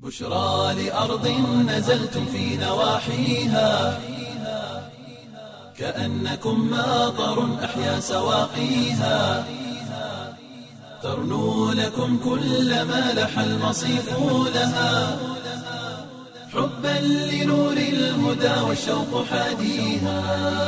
بشرى لأرض نزلتم في نواحيها كأنكم ماطر أحيا سواقيها ترنو لكم كل ما لح المصيف لها حبا لنور الهدى والشوق حاديها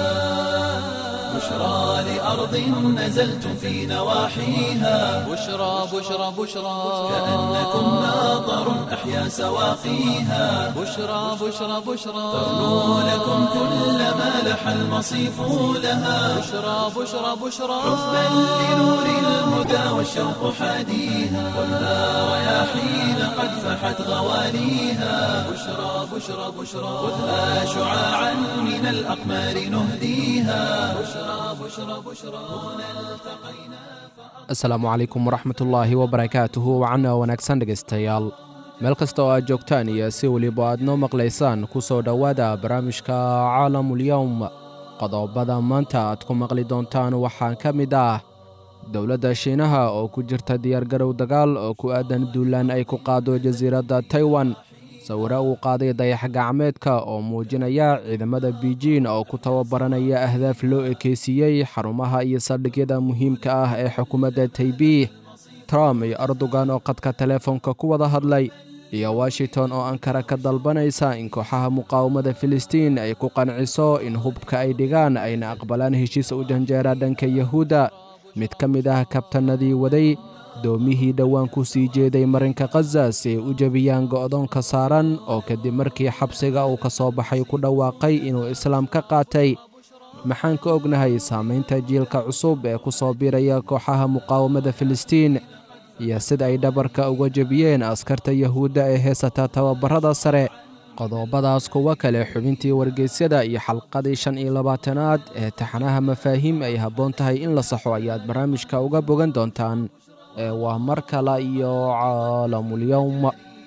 بشرى لأرض نزلتم في نواحيها بشرى بشرى بشرى كأنكم ماطر أحيا سواقيها بشرى بشرى بشرى ترنو لكم كل ما لح المصيف لها بشرى بشرى بشرى حبا لنور الهدى والشوق حاديها والنار رياحين قد فحت غواليها بشرى بشرى بشرى خذها شعاعا من الأقمار نهديها بشرى بشرى بشرى هنا التقينا asalaamu calaykum waraxmatullaahi wabarakaatuhu wacana wanaagsan dhegaystayaal meel kasta oo aad joogtaan iyo si weliba aad noo maqlaysaan ku soo dhowaada barnaamijka caalamulyowm qodobada maanta aad ku maqli doontaan waxaa ka mid ah dowladda shiinaha oo ku jirta diyaargarow dagaal oo ku aadan duulaan ay ku qaado jasiiradda taiwan sawiro uu qaaday dayax gacmeedka oo muujinaya ciidamada biijin oo ku tababaranaya ahdaaf loo ekeysiiyey xarumaha iyo saldhigyada muhiimka ah ee xukuumadda taybiih trump iyo erdogan oo qadka teleefonka ku wada hadlay iyo washington oo ankara ka dalbanaysa in kooxaha muqaawamada filistiin ay ku qanciso in hubka ay dhigaan ayna aqbalaan heshiis u janjeera dhanka yahuudda mid ka mid ah kabtanadii waday doomihii dhowaan ku sii jeeday marinka khaza si ay u jebiyaan go'doonka saaran oo kadib markii xabsiga uu ka soo baxay ku dhawaaqay inuu islaam ka qaatay maxaan ka ognahay saamaynta jiilka cusub ee ku soo biiraya kooxaha muqaawamada filistiin iyo sida ay dhabarka uga jebiyeen askarta yahuudda ee heesata tababarada sare qodobadaas kuwo kale xubintii wargeysyada iyo xalqadii shan iyo labaatanaad ee taxanaha mafaahiim ay habboon tahay in la saxo ayaad barnaamijka uga bogan doontaan ee waa mar kale iyo caalamulyowm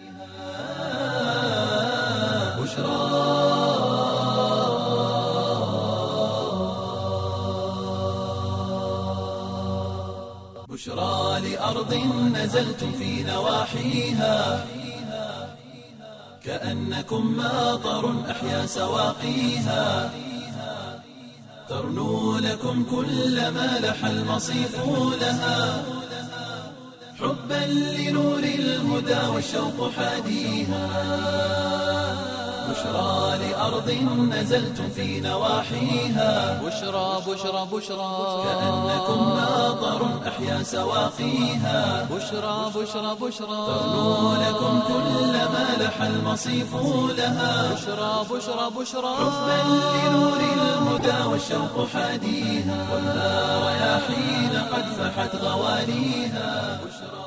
بشرى لأرض نزلتم في نواحيها كأنكم ماطر أحيا سواقيها ترنو لكم كل ما لح المصيف لها حبا لنور الهدى والشوق حاديها بشرى لأرض نزلتم في نواحيها بشرى بشرى بشرى كأنكم ماطر أحيا سواقيها بشرى بشرى بشرى ترنو لكم كل ما لح المصيف لها بشرى بشرى بشرى حبا لنور الهدى والشوق حاديها والنار رياحين قد فحت غواليها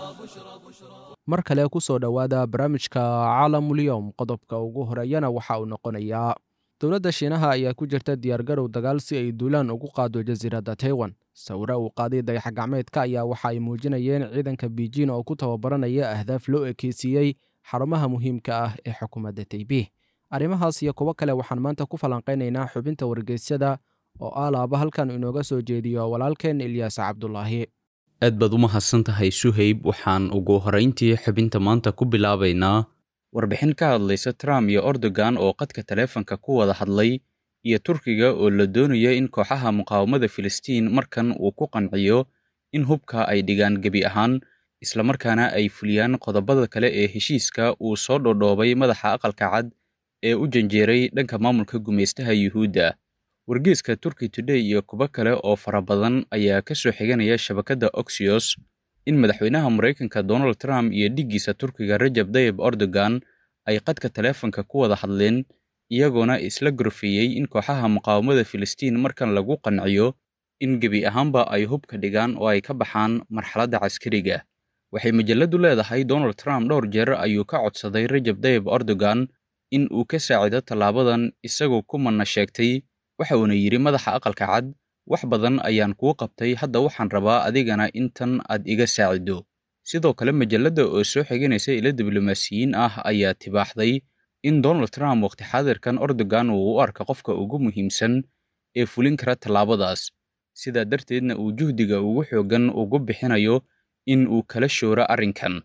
mar kale ku soo dhowaada barnaamijka caalamulyowm qodobka ugu horeeyana waxa uu noqonayaa dowladda shiinaha ayaa ku jirta diyaargarow dagaal si ay duulaan ugu qaado jasiiradda taiwan sawiro uu qaaday dayax gacmeedka ayaa waxa ay muujinayeen ciidanka biijin oo ku tababaranaya ahdaaf loo ekeysiiyey xarumaha muhiimka ah ee xukuumadda taybiih arrimahaas iyo kuwo kale waxaan maanta ku falanqaynaynaa xubinta wargeysyada oo aalaaba halkan inooga soo jeediyo walaalkeen ilyaas cabdulaahi aad baad u mahadsan tahay suhayb waxaan ugu horrayntii xubinta maanta ku bilaabaynaa warbixin ka hadlaysa trump iyo erdogan oo qadka taleefanka ku wada hadlay iyo turkiga oo la doonaya in kooxaha muqaawamada filistiin markan uu ku qanciyo in hubka ay dhigaan gebi ahaan islamarkaana ay fuliyaan qodobada kale ee heshiiska uu soo dhodhoobay madaxa aqalka cad ee u janjeeray dhanka maamulka gumaystaha yuhuudda wargeeska turkey today iyo kuwo kale oo fara badan ayaa ka soo xiganaya shabakadda oxios in madaxweynaha maraykanka donald trump iyo dhiggiisa turkiga rajab dayib erdogan ay qadka taleefanka ku wada hadleen iyagoona isla gorfeeyey in kooxaha muqaawamada filistiin markan lagu qanciyo in gebi ahaanba ay hubka dhigaan oo ay ka baxaan marxaladda caskariga waxay majalladdu leedahay donald trump dhowr jeer ayuu ka codsaday rajab dayib erdogan in uu ka saacido tallaabadan isagoo ku manna sheegtay waxa uuna yidhi madaxa aqalka cad wax badan ayaan kuu qabtay hadda waxaan rabaa adigana intan aad iga saacido sidoo kale majalladda oo soo xiganaysa ilo diblomaasiyiin ah ayaa tibaaxday in donald trump waqti xaadirkan erdogan uu u arka qofka ugu muhiimsan ee fulin kara tallaabadaas sidaa darteedna uu juhdiga ugu xooggan ugu bixinayo in uu kala shooro arrinkan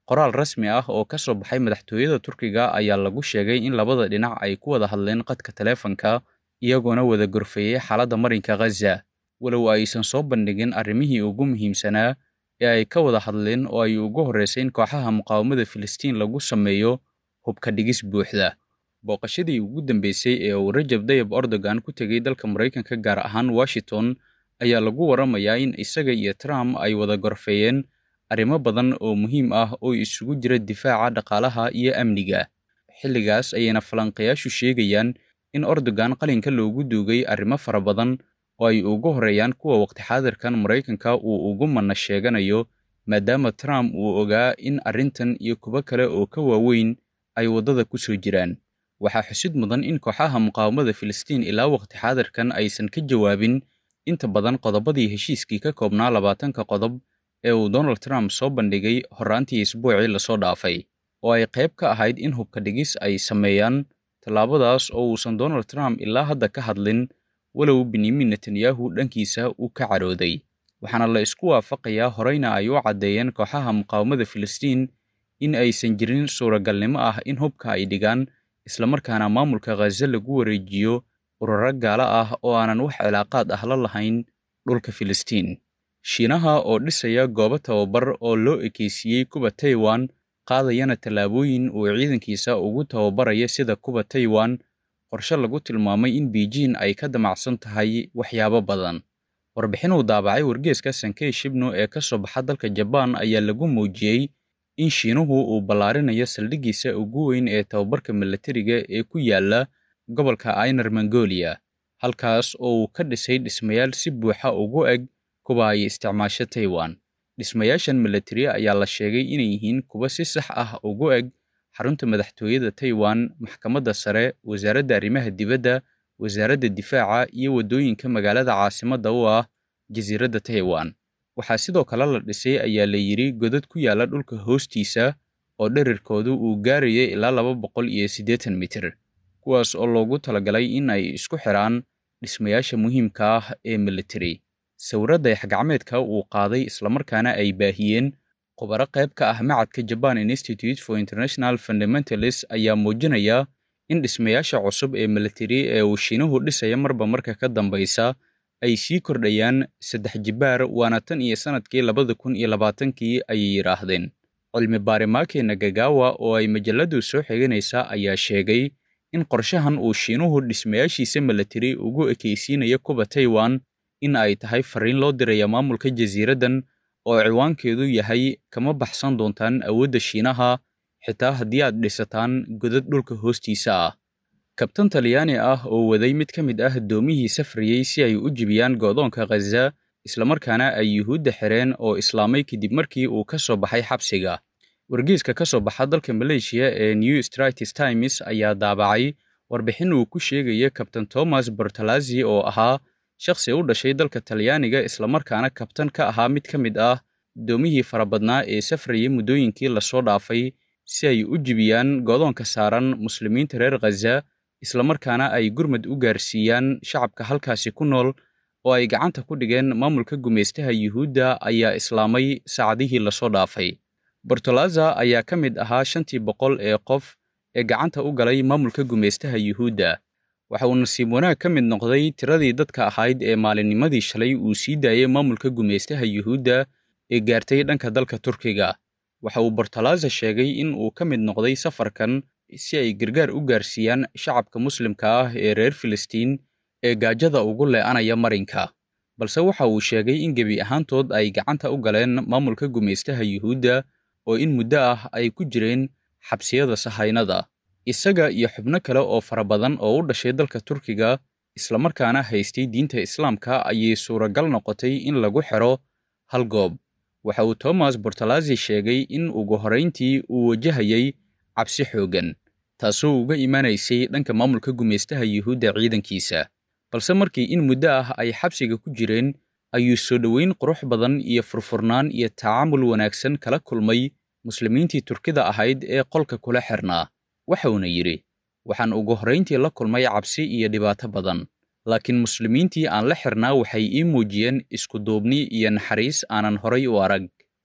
qoraal rasmi ah oo ka soo baxay madaxtooyada turkiga ayaa lagu sheegay in labada dhinac ay ku wada hadleen qadka taleefanka iyagoona wada gorfeeyey xaaladda marinka khaza walow aysan soo bandhigin arrimihii ugu muhiimsanaa ee ay ka wada hadleen oo ay ugu horraysay in kooxaha muqaawamada filistiin lagu sameeyo hubka dhigis buuxda booqashadii ugu dambeysay ee uu rajab dayab erdogan ku tegey dalka maraykanka gaar ahaan washington ayaa lagu waramayaa in isaga iyo trump ay wada gorfeeyeen arrimo badan oo muhiim ah oo isugu jira difaaca dhaqaalaha iyo amniga xilligaas ayayna falanqayaashu sheegayaan in erdogan qalinka loogu duugay arrimo fara badan oo ay ugu horreeyaan kuwa waqti xaadirkan maraykanka uu ugu manna sheeganayo maadaama trump uu ogaa in arrintan iyo kuwo kale oo ka waaweyn ay waddada ku soo jiraan waxaa xusid mudan in kooxaha muqaawamada filistiin ilaa waqti xaadirkan aysan ka jawaabin inta badan qodobadii heshiiskii ka koobnaa labaatanka qodob ee uu donald trump soo bandhigay horraantii isbuucii lasoo dhaafay oo ay qayb ka ahayd in hubka dhigis ay sameeyaan tallaabadaas oo uusan donald trump ilaa hadda ka hadlin walow benyamin netanyahu dhankiisa uu ka carooday waxaana la isku waafaqayaa horeyna ay u caddeeyeen kooxaha muqaawamada filistiin in aysan jirin suuragalnimo ah in hubka ay dhigaan islamarkaana maamulka khaza lagu wareejiyo ururo gaalo ah oo aanan wax cilaaqaad ah la lahayn dhulka filistiin shiinaha oo dhisaya goobo tababar oo loo ekeysiiyey kuba taiwan qaadayana tallaabooyin uu ciidankiisa ugu tababaraya sida kuba taiwan qorshe lagu tilmaamay in beijing ay ka damacsan tahay waxyaabo badan warbixin uu daabacay wargeeska sankey shibno ee ka soo baxa dalka jabaan ayaa lagu muujiyey in shiinuhu uu ballaarinayo saldhiggiisa ugu weyn ee tababarka milatariga ee ku yaala gobolka ainar mongolia halkaas oo uu ka dhisay dhismayaal si buuxa ugu eg kuwa ay isticmaasho taiwan dhismayaashan milatari ayaa la sheegay inay yihiin kuwa si sax ah ugu eg xarunta madaxtooyada taiwan maxkamadda sare wasaaradda arrimaha dibadda wasaaradda difaaca iyo waddooyinka magaalada caasimadda u ah jasiiradda taiwan waxaa sidoo kale la dhisay ayaa la yidhi godad ku yaalla dhulka hoostiisa oo dherarkoodu uu gaarayay ilaa laba boqol iyo siddeetan mitir kuwaas oo loogu talagalay in ay isku xidhaan dhismayaasha muhiimka ah ee military sawirradda yaxgacmeedka uu qaaday islamarkaana ay baahiyeen khubaro qayb ka ah macadka jaban institute for international fundamentalis ayaa muujinaya in dhismayaasha cusub ee military ee uu shiinuhu dhisaya marba marka ka dambaysa ay sii kordhayaan saddex jibaar waana tan iyo sannadkii labada kun iyo labaatankii ayay yidhaahdeen cilmi baarimaake nagagawa oo ay majalladdu soo xiganaysa ayaa sheegay in qorshahan uu shiinuhu dhismayaashiisa military ugu ekaysiinayo kuba taiwan in ay tahay fariin loo diraya maamulka jasiiraddan oo ciwaankeedu yahay kama baxsan doontaan awoodda shiinaha xitaa haddii aad dhisataan godad dhulka hoostiisa ah kabtan talyaani ah oo waday mid ka mid ah doomihii safrayey si ay u jibiyaan go'doonka khaza islamarkaana ay yuhuudda xireen oo islaamay kadib markii uu ka soo baxay xabsiga wargeyska ka soo baxa dalka maleeshiya ee new stratis times ayaa daabacay warbixin uu ku sheegaya kabtan thomas bortalazi oo ahaa shakhsi u dhashay dalka talyaaniga islamarkaana kabtan ka ahaa mid ka mid ah doomihii farabadnaa ee safrayay muddooyinkii lasoo dhaafay si ay u jibiyaan go'doonka saaran muslimiinta reer khaza islamarkaana ay gurmad u gaarsiiyaan shacabka halkaasi ku nool oo ay gacanta ku dhigeen maamulka gumaystaha yuhuudda ayaa islaamay saacadihii lasoo dhaafay bortolaza ayaa ka mid ahaa shantii boqol ee qof ee gacanta u galay maamulka gumaystaha yuhuudda waxa uu nasiib wanaag ka mid noqday tiradii dadka ahayd ee maalinnimadii shalay uu sii daayay maamulka gumaystaha yuhuudda ee gaartay dhanka dalka turkiga waxa uu bortolaza sheegay in uu ka mid noqday safarkan si ay gargaar u gaarsiiyaan shacabka muslimka ah ee reer filistiin ee gaajada ugu lee'anaya marinka balse waxa uu sheegay in gebi ahaantood ay gacanta u galeen maamulka gumaystaha yuhuudda oo in muddo ah ay ku jireen xabsiyada sahaynada isaga iyo xubno kale oo fara badan oo u dhashay dalka turkiga islamarkaana haystay diinta islaamka ayay suuragal noqotay in lagu xidho hal goob waxa uu thomas bortalazi sheegay in ugu horrayntii uu wajahayay cabsi xooggan taasoo uga imaanaysay dhanka maamulka gumaystaha yuhuudda ciidankiisa balse markii in muddo ah ay xabsiga ku jireen ayuu soo dhoweyn qurux badan iyo furfurnaan iyo tacaamul wanaagsan kala kulmay muslimiintii turkida ahayd ee qolka kula xirnaa waxauna yidhi waxaan ugu horrayntii la kulmay cabsi iyo dhibaato badan laakiin muslimiintii aan la xirnaa waxay ii muujiyeen iskuduubni iyo naxariis aanan horay u arag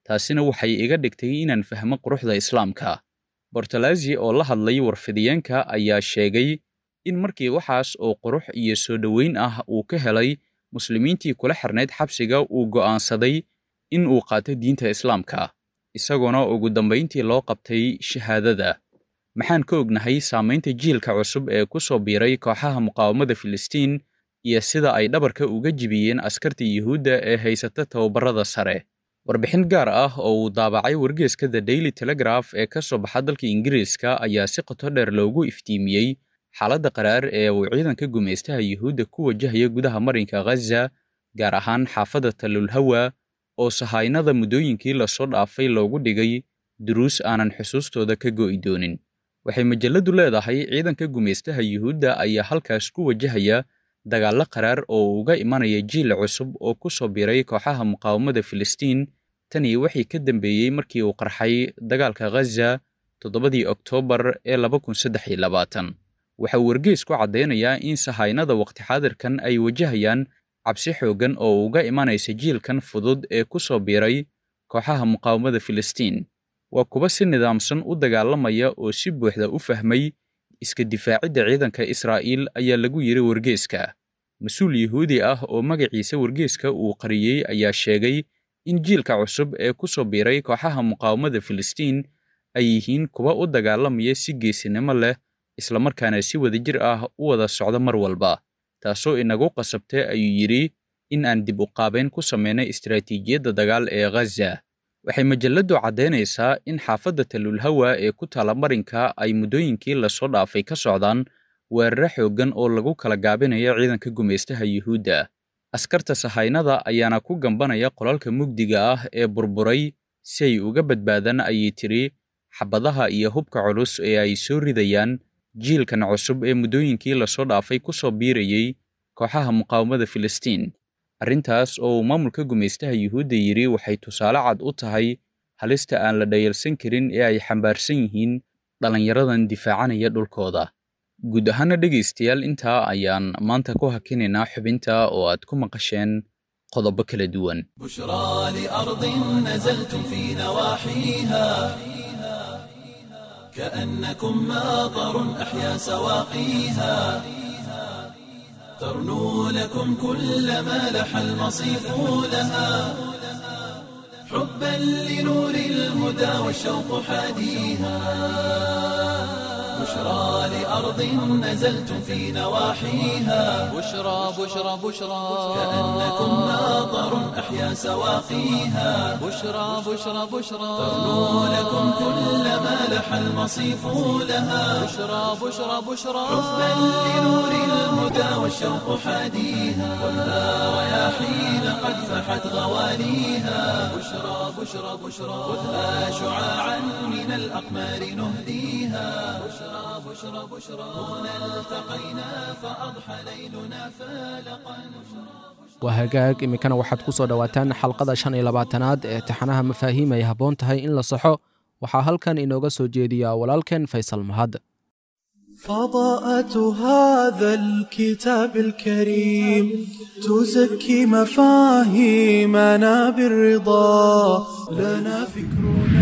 taasina waxay iga dhigtay inaan fahmo quruxda islaamka bortolazzi oo la hadlay warfidiyeenka ayaa sheegay in markii waxaas oo qurux iyo soo dhoweyn ah uu ka helay muslimiintii kula xirnayd xabsiga uu go'aansaday in uu qaato diinta islaamka isagoona ugu dambayntii loo qabtay shahaadada maxaan ka ognahay saamaynta jiilka cusub ee ku soo biiray kooxaha muqaawamada filistiin iyo sida ay dhabarka uga jibiyeen askarta yuhuudda ee haysata tababarrada sare warbixin gaar ah oo uu daabacay wargeeska the daily telegraph ee ka soo baxa dalka ingiriiska ayaa si qoto dheer loogu iftiimiyey xaaladda qaraar ee uu ciidanka gumaystaha yuhuudda ku wajahaya gudaha marinka ghaza gaar ahaan xaafadda talulhawa oo sahaynada muddooyinkii lasoo dhaafay loogu dhigay duruus aanan xusuustooda ka go'i doonin waxay majalladdu leedahay ciidanka gumaystaha yuhuudda ayaa halkaas ku wajahaya dagaallo qaraar oo uga imanaya jiil cusub oo ku soo biiray kooxaha muqaawamada filistiin tanii wixii ka dambeeyey markii uu qarxay dagaalka ghaza toddobadii oktoobar ee laba kun saddex iyo labaatan waxa uu wargees ku caddaynayaa in sahaynada waqti xaadirkan ay wajahayaan cabsi xooggan oo uga imanaysa jiilkan fudud ee ku soo biiray kooxaha muqaawamada filistiin waa kuwa si nidaamsan u dagaalamaya oo si buuxda u fahmay iska difaacidda ciidanka israa'iil ayaa lagu yidhi wargeeska mas-uul yuhuudi ah oo magaciisa wargeeska uu qariyey ayaa sheegay in jiilka cusub ee ku soo biiray kooxaha muqaawamada filistiin ay yihiin kuwa u dagaalamaya si geesinimo leh islamarkaana si wadajir ah u wada socda mar walba taasoo inagu qasabtay ayuu yidhi in aan dib u qaabayn ku samaynay istaraatiijiyadda dagaal ee ghaza waxay majalladdu caddaynaysaa in xaafadda talulhawa ee ku taala marinka ay muddooyinkii lasoo dhaafay ka socdaan weeraro xooggan oo lagu kala gaabinayo ciidanka gumaystaha yuhuudda askarta sahaynada ayaana ku gambanaya qolalka mugdiga ah ee burburay si ay uga badbaadaan ayay tidhi xabadaha iyo hubka culus ee ay soo ridayaan jiilkan cusub ee muddooyinkii lasoo dhaafay ku soo biirayey kooxaha muqaawamada filistiin arrintaas oo uu maamulka gumaystaha yuhuudda yidhi waxay tusaale cad u tahay halista aan la dhayalsan karin ee ay xambaarsan yihiin dhallinyaradan difaacanaya dhulkooda guud ahaana dhegaystayaal intaa ayaan maanta ku hakinaynaa xubinta oo aad ku maqasheen qodobo kala duwan بشرى لأرض نزلتم في نواحيها كأنكم ماطر أحيا سواقيها ترنو لكم كل ما لح المصيف لها حبا لنور الهدى والشوق حاديها بشرى لأرض نزلتم في نواحيها بشرى بشرى بشرى كأنكم ماطر أحيا سواقيها بشرى بشرى بشرى ترنو لكم كل ما لح المصيف لها بشرى بشرى بشرى حبا لنور الهدى والشوق حاديها خذها رياحين قد فحت غواليها بشرى بشرى بشرى خذها شعاعا من الأقمار نهديها بشرى بشرى بشرى هنا التقينا فأضحى ليلنا فالقا waa hagaag iminkana waxaad ku soo dhowaataan xalqada shan iyo labaatanaad ee taxanaha mafaahiim ay habboon tahay in la saxo waxaa halkan inooga soo jeediyaa walaalkeen faysal mahad فضاءة هذا الكتاب الكريم تزكي مفاهيمنا بالرضا لنا فكرنا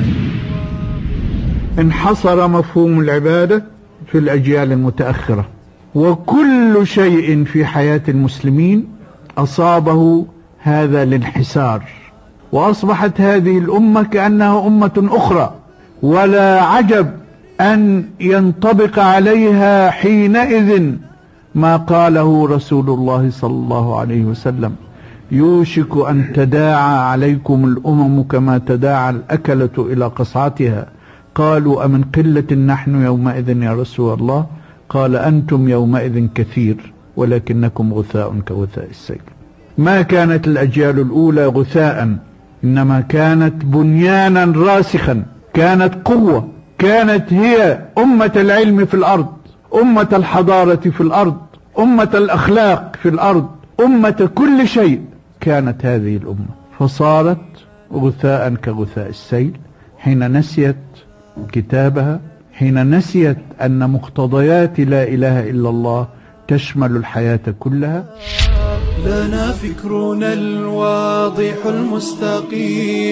انحصر مفهوم العبادة في الأجيال المتأخرة وكل شيء في حياة المسلمين أصابه هذا الانحسار وأصبحت هذه الأمة كأنها أمة أخرى ولا عجب أن ينطبق عليها حينئذ ما قاله رسول الله صلى الله عليه وسلم يوشك أن تداعى عليكم الأمم كما تداعى الأكلة إلى قصعتها قالوا أمن قلة نحن يومئذ يا رسول الله قال أنتم يومئذ كثير ولكنكم غثاء كغثاء السيل ما كانت الأجيال الأولى غثاء إنما كانت بنيانا راسخا كانت قوة كانت هي أمة العلم في الأرض أمة الحضارة في الأرض أمة الأخلاق في الأرض أمة كل شيء كانت هذه الأمة فصارت غثاء كغثاء السيل حين نسيت كتابها حين نسيت أن مقتضيات لا إله إلا الله تشمل الحياة كلها لنا فكرنا الواضح المستقيم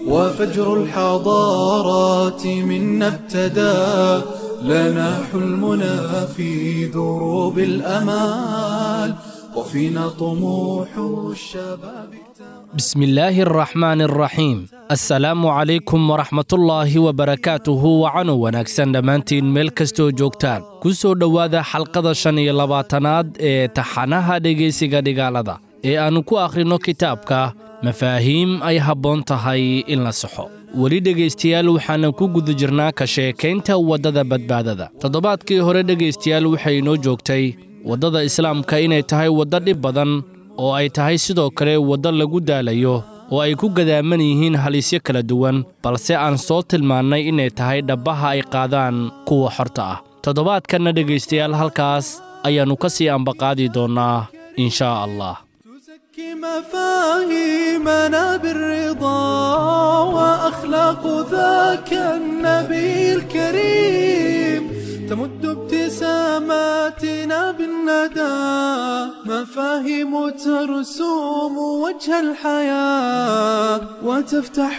وفجر الحضارات منا ابتدى لنا حلمنا في دروب الأمال وفينا طموح الشباب بسم الله الرحمن الرحيم assalaamu calaykum waraxmatullaahi wabarakaatuhu wacanu wanaagsan dhammaantiin meel kastoo joogtaan ku soo dhowaada xalqada shan iyo labaatanaad ee taxanaha dhegaysiga dhigaalada ee aannu ku akhrino kitaabka mafaahiim ay habboon tahay in la saxo weli dhegaystayaal waxaanan ku guda jirnaa ka sheekaynta waddada badbaadada toddobaadkii hore dhegaystayaal waxay inoo joogtay waddada islaamka inay tahay waddo dhib badan oo ay tahay sidoo kale waddo lagu daalayo oo ay ku gadaaman yihiin halisyo kala duwan balse aan soo tilmaannay inay tahay dhabbaha ay qaadaan kuwa xorta ah toddobaadkanna dhegaystayaal halkaas ayaannu ka sii ambaqaadi doonnaa in shaa allah تزكي مفاهيمنا بالرضا وأخلاق ذاك النبي الكريم تمد ابتساماتنا بالندى مفاهيم ترسوم وجه الحياة وتفتح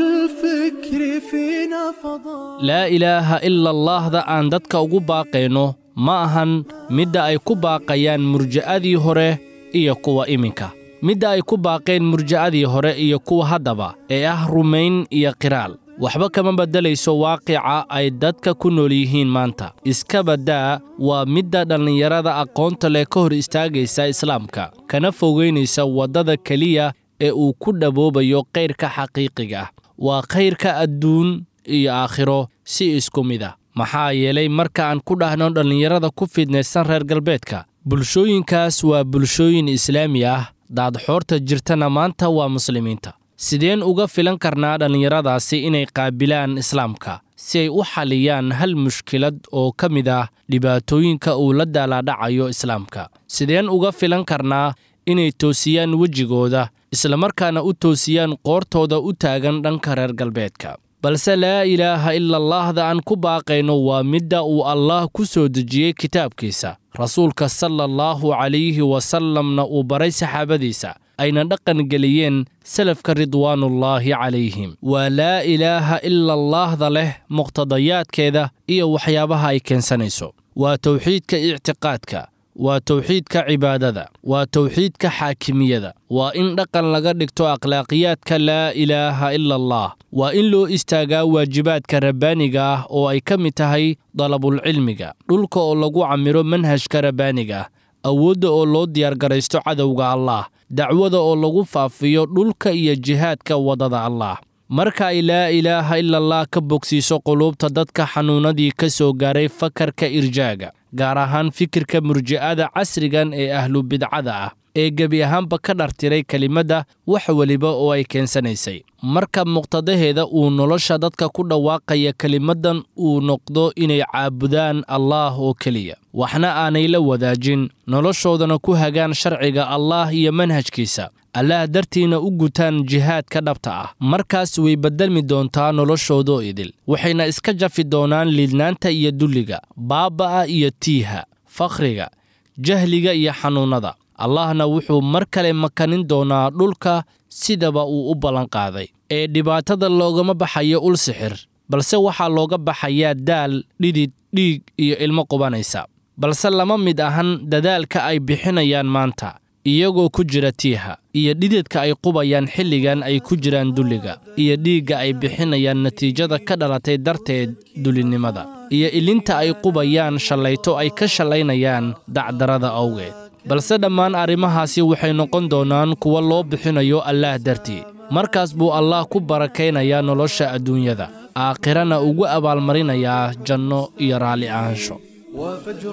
للفكر فينا فضاء laa ilaaha ila allaahda aan dadka ugu baaqayno ma ahan midda ay ku baaqayaan murja'adii hore iyo kuwa iminka midda ay ku baaqeen murja'adii hore iyo kuwa haddaba ee ah rumayn iyo qiraal waxba kama beddelayso waaqica ay dadka ku nool yihiin maanta iska baddaa waa midda dhallinyarada aqoonta leh ka hor istaagaysa islaamka kana fogaynaysa waddada keliya ee uu ku dhaboobayo kayrka xaqiiqiga ah waa kayrka adduun iyo aakhiro si isku mid ah maxaa yeelay marka aan ku dhahno dhallinyarada ku fidnaysan reer galbeedka bulshooyinkaas waa bulshooyin islaami ah daadxoorta jirtana maanta waa muslimiinta sideen uga filan karnaa dhallinyaradaasi inay qaabilaan islaamka si ay u xaliyaan hal mushkilad oo ka mid ah dhibaatooyinka uu la daalaadhacayo islaamka sideen uga filan karnaa inay toosiyaan wejigooda islamarkaana u toosiyaan qoortooda u taagan dhanka reer galbeedka balse laa ilaaha ila allaahda aan ku baaqayno waa midda uu allaah ku soo dejiyey kitaabkiisa rasuulka sala allaahu calayhi wasallamna uu baray saxaabadiisa ayna dhaqan geliyeen salafka ridwaanullaahi calayhim waa laa ilaaha ila allaahda leh muqtadayaadkeeda iyo waxyaabaha ay keensanayso waa towxiidka ictiqaadka waa towxiidka cibaadada waa towxiidka xaakimiyada waa in dhaqan laga dhigto akhlaaqiyaadka laa ilaaha ila allah waa in loo istaagaa waajibaadka rabbaaniga ah oo ay ka mid tahay dalabulcilmiga dhulka oo lagu camiro manhajka rabbaaniga ah awoodda oo loo diyaargaraysto cadowga allaah dacwada oo lagu faafiyo dhulka iyo jihaadka waddada allaah marka ay laa ilaaha ila allah ka bogsiiso quluubta dadka xanuunadii ka soo gaaray fakarka irjaaga gaar ahaan fikirka murji'ada casrigan ee ahlu bidcada ah ee gebi ahaanba ka dhartiray kelimadda wax weliba oo ay keensanaysay marka muqtadaheeda uu nolosha dadka ku dhawaaqaya kelimaddan uu noqdo inay caabudaan allaah oo keliya waxna aanay la wadaajin noloshoodana ku hagaan sharciga allaah iyo manhajkiisa allaah dartiina u gutaan jihaadka dhabta ah markaas way beddelmi doontaa noloshoodoo idil waxayna iska jafi doonaan liidnaanta iyo dulliga baaba'a iyo tiiha fakhriga jahliga iyo xanuunnada allahna wuxuu mar kale makanin doonaa dhulka sidaba uu u ballanqaaday ee dhibaatada loogama baxayo ul sixir balse waxaa looga baxayaa daal dhidid dhiig iyo ilmo qubanaysa balse lama mid ahan dadaalka ay bixinayaan maanta iyagoo ku jira tiiha iyo dhididka ay qubayaan xilligan ay ku jiraan dulliga iyo dhiigga ay bixinayaan natiijada ka dhalatay darteed dulinimada iyo ilinta ay qubayaan shallayto ay ka shallaynayaan dacdarada awgeed balse dhammaan arrimahaasi waxay noqon doonaan kuwa loo bixinayo allaah dartii markaas buu allaah ku barakaynayaa nolosha adduunyada aakhirana ugu abaalmarinayaa janno iyo raalli ahaansho وفجر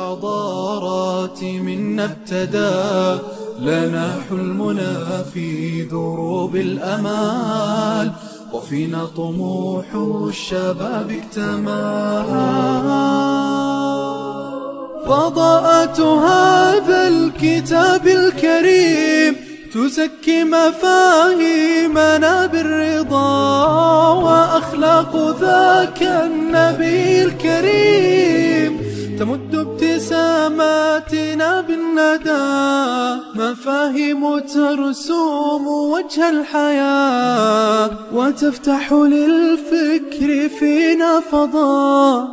الحضارات منا ابتدى لنا حلمنا في دروب الأمال وفينا طموح الشباب اكتمل فضاءة هذا الكتاب الكريم تزكي مفاهيمنا بالرضا وأخلاق ذاك النبي الكريم تمد ابتسامة كلماتنا بالندى مفاهيم ترسوم وجه الحياة وتفتح للفكر فينا فضاء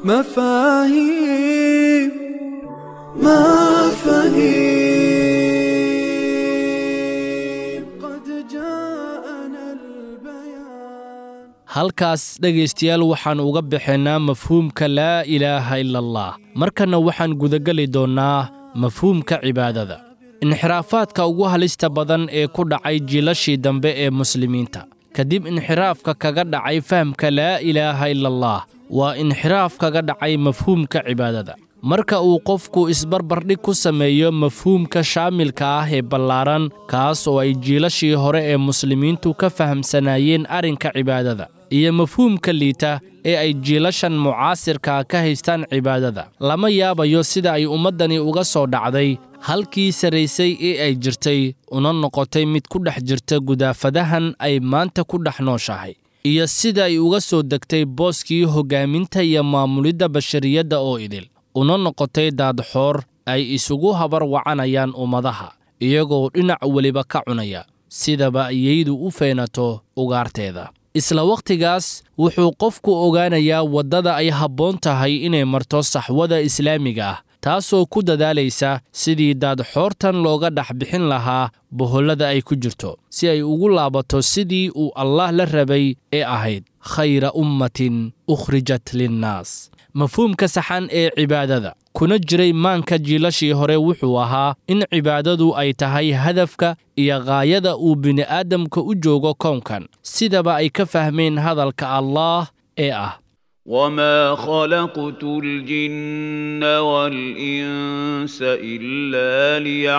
مفاهيم مفاهيم قد جاءنا البيان halkaas dhegaystayaal waxaan uga bixinaa mafhuumka laa ilaaha ila allah markanna waxaan gudageli doonnaa mafhuumka cibaadada inxiraafaadka ugu halista badan ee ku dhacay jiilashii dambe ee muslimiinta kadib inxiraafka kaga dhacay fahamka laa ilaaha ila allah waa inxiraaf kaga dhacay mafhuumka cibaadada marka uu qofku isbarbardhig ku sameeyo mafhuumka shaamilka ah ee ballaaran kaas oo ay jiilashii hore ee muslimiintu ka fahamsanaayeen arrinka cibaadada iyo mafhuumka liita ee ay jiilashan mucaasirka ka haystaan cibaadada lama yaabayo sida ay ummaddani uga soo dhacday halkii sarraysay ee ay jirtay una noqotay mid ku dhex jirta gudaafadahan ay maanta ku dhex nooshahay iyo sida ay uga soo degtay booskii hoggaaminta iyo maamulidda bashariyadda oo idil una noqotay daadxoor ay isugu habar wacanayaan ummadaha iyagoo dhinac weliba ka cunaya sidaba iyaydu u feenato ugaarteeda isla wakhtigaas wuxuu qofku ogaanayaa waddada ay habboon tahay inay marto saxwada islaamiga ah taasoo ku dadaalaysa sidii daadxoortan looga dhex bixin lahaa bohollada ay ku jirto si ay ugu laabato sidii uu allaah la rabay ee ahayd khayra ummatin ukhrijat linnaas mafhuumka saxan ee cibaadada kuna jiray maanka jiilashii hore wuxuu ahaa in cibaadadu ay tahay hadafka iyo ghaayada uu bini'aadamka u joogo kownkan sidaba ay ka fahmeen hadalka allaah ee ah وما خلقت الجن والإنس إلا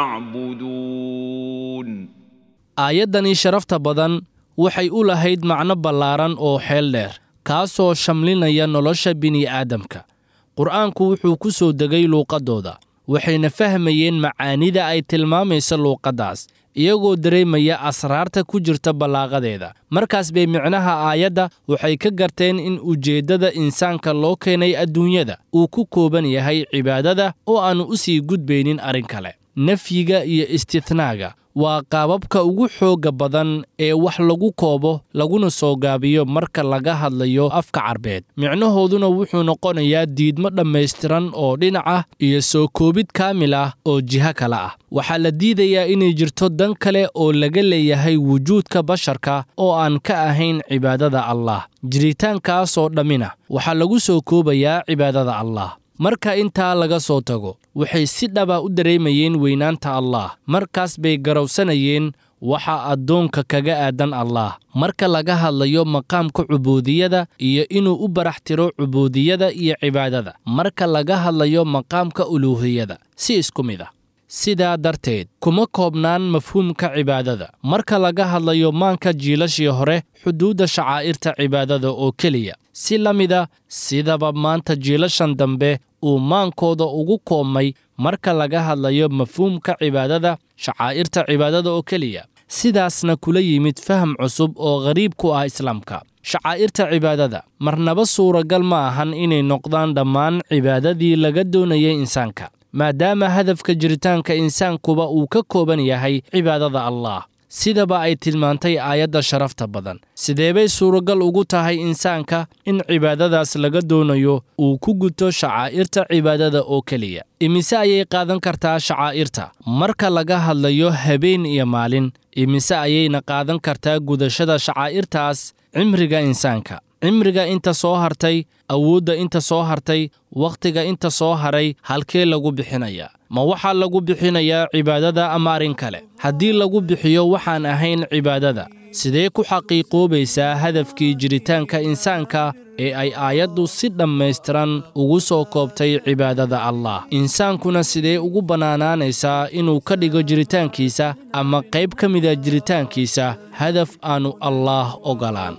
ليعبدون aayaddani sharafta badan waxay u lahayd macno ballaaran oo xeel dheer kaasoo shamlinaya nolosha bini'aadamka qur'aanku wuxuu ku soo degay luuqaddooda waxayna fahmayeen macaanida ay tilmaamaysa luuqaddaas iyagoo dareemaya asraarta ku jirta ballaaqadeeda markaas bay micnaha aayadda waxay ka garteen in ujeeddada insaanka loo keenay adduunyada uu ku kooban yahay cibaadada oo aannu u sii gudbaynin arrin kale nafyiga iyo istithnaaga waa qaababka ugu xoogga badan ee wax lagu koobo laguna soo gaabiyo marka laga hadlayo afka carbeed micnahooduna wuxuu noqonayaa diidmo dhammaystiran oo dhinac ah iyo soo koobid kaamil ah oo jiho kale ah waxaa la diidayaa inay jirto dan kale oo laga leeyahay wujuudka basharka oo aan ka ahayn cibaadada allah jiritaankaasoo dhammina waxaa lagu soo koobayaa cibaadada allah marka intaa laga soo tago waxay si dhaba u dareemayeen weynaanta allah markaas bay garowsanayeen waxa addoonka kaga aadan allah marka laga hadlayo maqaamka cubuudiyada iyo inuu u barax tiro cubuudiyada iyo cibaadada marka laga hadlayo maqaamka uluuhiyada si isku mid ah sidaa darteed kuma koobnaan mafhuumka cibaadada marka laga hadlayo maanka jiilashii hore xuduudda shacaa'irta cibaadada oo keliya si la mida sidaba maanta jiilashan dambe uu maankooda ugu koobmay marka laga hadlayo mafhuumka cibaadada shacaa'irta cibaadada oo keliya sidaasna kula yimid faham cusub oo ghariib ku ah islaamka shacaa'irta cibaadada marnaba suuragal ma ahan inay noqdaan dhammaan cibaadadii laga doonayay insaanka maadaama hadafka jiritaanka insaankuba uu ka kooban yahay cibaadada allah sidaba ay tilmaantay aayadda sharafta badan sideebay suuragal ugu tahay insaanka in cibaadadaas laga doonayo uu ku guto shacaa'irta cibaadada oo keliya imise ayay qaadan kartaa shacaa'irta marka laga hadlayo habeen iyo maalin imise ayayna qaadan kartaa gudashada shacaa'irtaas cimriga insaanka cimriga inta soo hartay awoodda inta soo hartay wakhtiga inta soo haray halkee lagu bixinayaa ma waxaa lagu bixinayaa cibaadada ama arrin kale haddii lagu bixiyo waxaan ahayn cibaadada sidee ku xaqiiqoobaysaa hadafkii jiritaanka insaanka ee ay aayaddu si dhammaystiran ugu soo koobtay cibaadada allah insaankuna sidee ugu bannaanaanaysaa inuu ka dhigo jiritaankiisa ama qayb ka mida jiritaankiisa hadaf aannu allaah ogolaan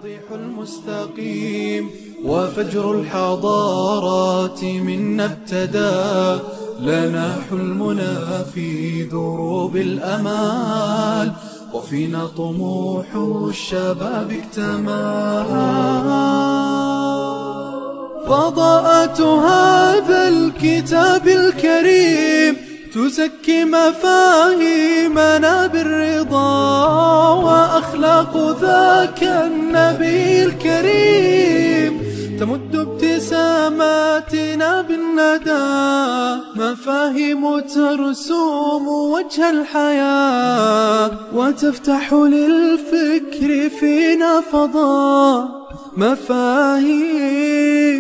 المستقيم وفجر الحضارات منا ابتدى لنا حلمنا في دروب الأمال وفينا طموح الشباب اكتمل فضاءة هذا الكتاب الكريم تزكي مفاهيمنا بالرضا وأخلاق ذاك النبي الكريم تمد ابتساماتنا بالندى مفاهيم ترسوم وجه الحياة وتفتح للفكر فينا فضاء مفاهيم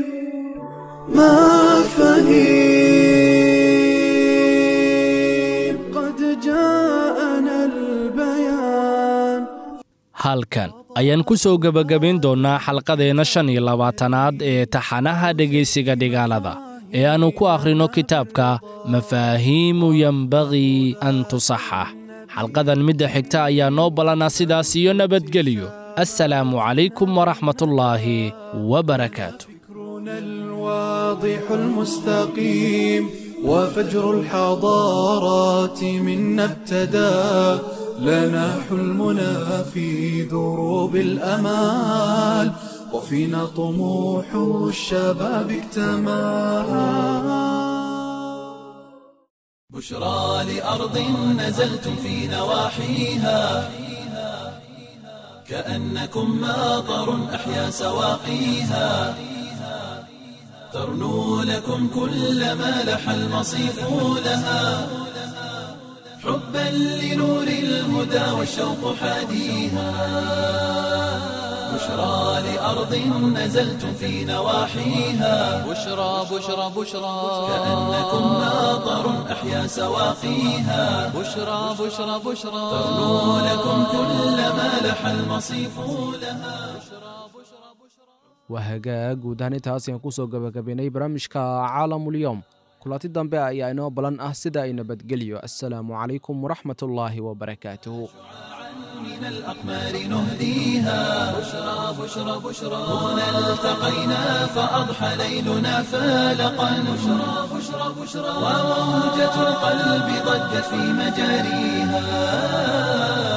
مفاهيم قد جاءنا البيان halkan ayaan ku soo gebagabayn doonnaa xalqadeenna shan iyo labaatanaad ee taxanaha dhegaysiga dhigaalada ee aannu ku akhrino kitaabka mafaahiimu yembagii an tusaxax xalqadan midda xigta ayaa noo ballanaa sidaas iyo nabadgeliyo assalaamu calaykum waraxmatullaahi wabarakaatu فكرنا الواضح المستقيم وفجر الحضارات منا ابتدى لنا حلمنا في دروب الأمال وفينا طموح الشباب اكتمل بشرى لأرض نزلتم في نواحيها كأنكم ماطر أحيا سواقيها ترنو لكم كل ما لح المصيف لها حبا لنور الهدى والشوق حاديها بشرى لأرض نزلتم في نواحيها بشرى بشرى بشرى كأنكم ماطر أحيا سواقيها بشرى بشرى بشرى ترنو لكم كل ما لح المصيف لها waa hagaag guud ahaan intaas ayaan kusoo gabagabaynay barnaamijka caalamulyoom kulanti dambe ayaa inoo balan ah sida ay nabadgelyo assalaamu calaykum waraxmatullaahi wabarakaatuhu من الأقمار نهديها بشرى بشرى بشرى هنا التقينا فأضحى ليلنا فالقا بشرى بشرى بشرى وموجة القلب ضجت في مجاريها